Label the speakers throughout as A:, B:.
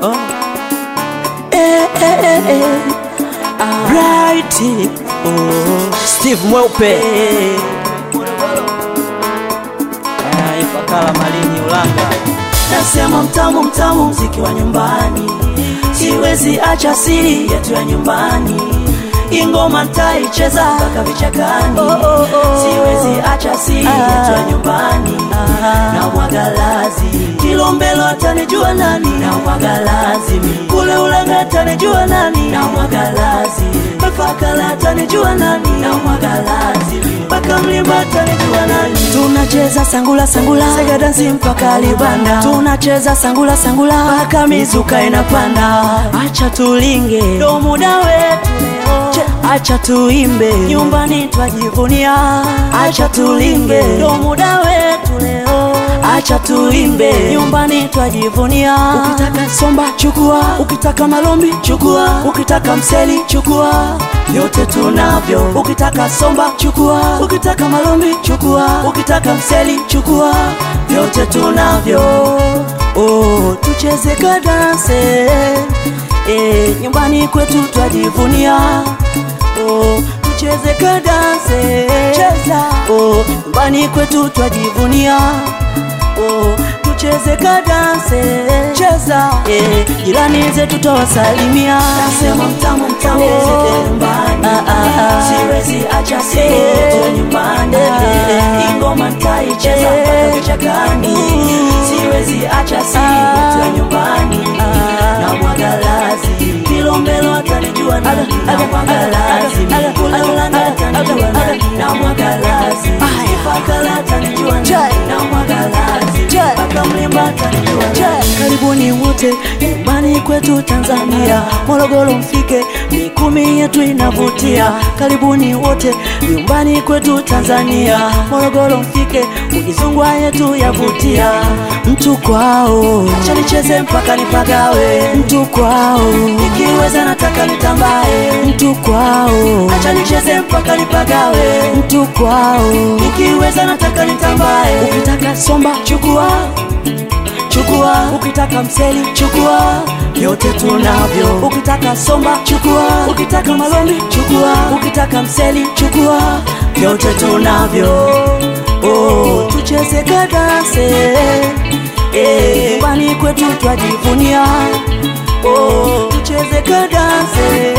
A: Oh. Eh, eh, eh, eh. Bright. Oh. Steve Mweupe Ah, Ifakara Malini Ulanga
B: Nasema mtamu mtamu mziki wa nyumbani, siwezi acha siri yetu ya nyumbani. Ingoma ntaicheza mpaka vichakani, siwezi acha siri yetu ya nyumbani. Na mwagalazi Kilombelo atanijua nani? Na mwagalazi kule Ulanga atanijua nani? Na mwagalazi Ifakara atanijua nani? Na mwagalazi mpaka Mlimba atanijua nani? Tunacheza sangula sangula, sega dansi mpaka Libanda. Tunacheza sangula sangula mpaka mizuka inapanda. Acha tulinge, ndo muda wetu leo. Che, Acha tuimbe, nyumbani twajivunia. Acha tulinge, ndo muda wetu leo. Acha tuimbe, nyumbani twajivunia. Ukitaka somba chukua, ukitaka malombi chukua, ukitaka mseli chukua, vyote tunavyo. Ukitaka somba chukua, ukitaka malombi chukua, ukitaka mseli chukua, vyote tunavyo. Oh, tucheze kadanse eh, nyumbani kwetu twajivunia. Oh, tucheze kadanse cheza. Oh, nyumbani kwetu twajivunia. Oh, tucheze kadanse cheza. Eh, jirani zetu tawasalimia. Nasema mtamu mtamu
A: Oh.
B: nyumbani.
A: Ah, ah, ah.
B: Siwezi acha siri
A: Eh.
B: yetu nyumbani.
A: Eh.
B: Ingoma ntaicheza mpaka
A: Eh.
B: vichakani. Siwezi acha siri
A: Ah.
B: yetu ya nyumbani.
A: Ah.
B: Na mwagalazi Kilombelo atanijua nani? Na mwagalazi kule Ulanga atanijua nani? Na mwagalazi Ifakara atanijua nani? Na mwagalazi mpaka Mlimba atanijua nani? Karibuni wote nyumbani kwetu Tanzania, Morogoro mfike, mikumi yetu inavutia. Karibuni wote nyumbani kwetu Tanzania, Morogoro mfike, ukizungwa yetu yavutia. Mtu kwao, acha nicheze mpaka nipagawe. Mtu kwao, ikiweza nataka nitambae. Mtu kwao, acha nicheze mpaka nipagawe. Mtu kwao, ikiweza nataka nitambae. Ukitaka somba chukua chukua ukitaka mseli chukua vyote tunavyo ukitaka somba chukua ukitaka malombi chukua ukitaka mseli chukua vyote tunavyo oh, tucheze kadanse eh, nyumbani kwetu twajivunia oh, tucheze kadanse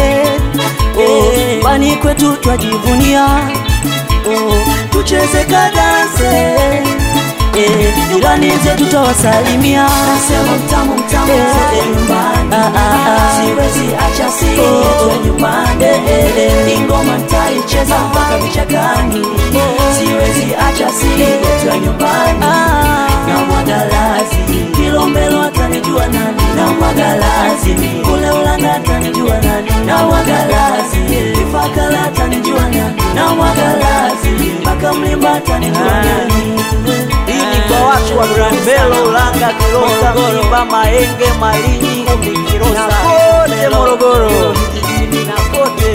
B: eh, nyumbani kwetu twajivunia oh, tucheze kadanse Eh, jirani zetu tawasalimia. Nasema mtamu mtamu zote nyumbani. Ah, ah, ah. Siwezi acha siri yetu ya nyumbani. Ingoma ntaicheza mpaka vichakani. Siwezi acha siri yetu ya nyumbani. Na mwagalazi Kilombelo atanijua nani? Na mwagalazi kule Ulanga atanijua nani? Na mwagalazi Ifakara atanijua nani? Na mwagalazi mpaka Mlimba atanijua nani?
A: Hii ni kwa watu wa Kilombero, Ulanga, Kilosa, Mlimba, Mahenge, Malinyi, na kote Morogoro vijijini na kote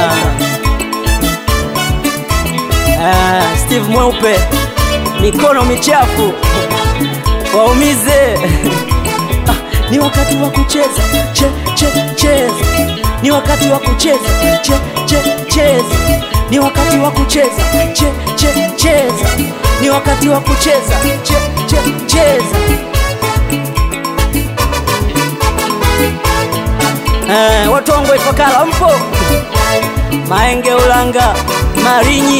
A: Ah, Steve Mweupe, mikono michafu waumize.
B: Ah, ni wakati wa kucheza che, che, cheza ni wakati wa kucheza che, che, cheza ni wakati wa kucheza che, che, cheza ni wakati wa kucheza che, che, cheza
A: Eh, watu wangu wa Ifakara mpo? Mahenge, Ulanga, Malinyi,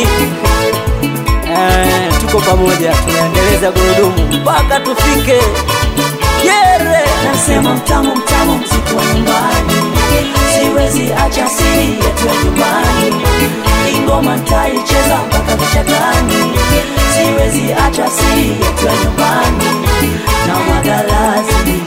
A: eh, tuko pamoja, tunaendeleza gurudumu mpaka tufike Yere.
B: nasema mtamu mtamu mziki wa nyumbani siwezi acha siri yetu ya nyumbani ingoma ntaicheza mpaka vichakani siwezi acha siri yetu ya nyumbani na mwagalazi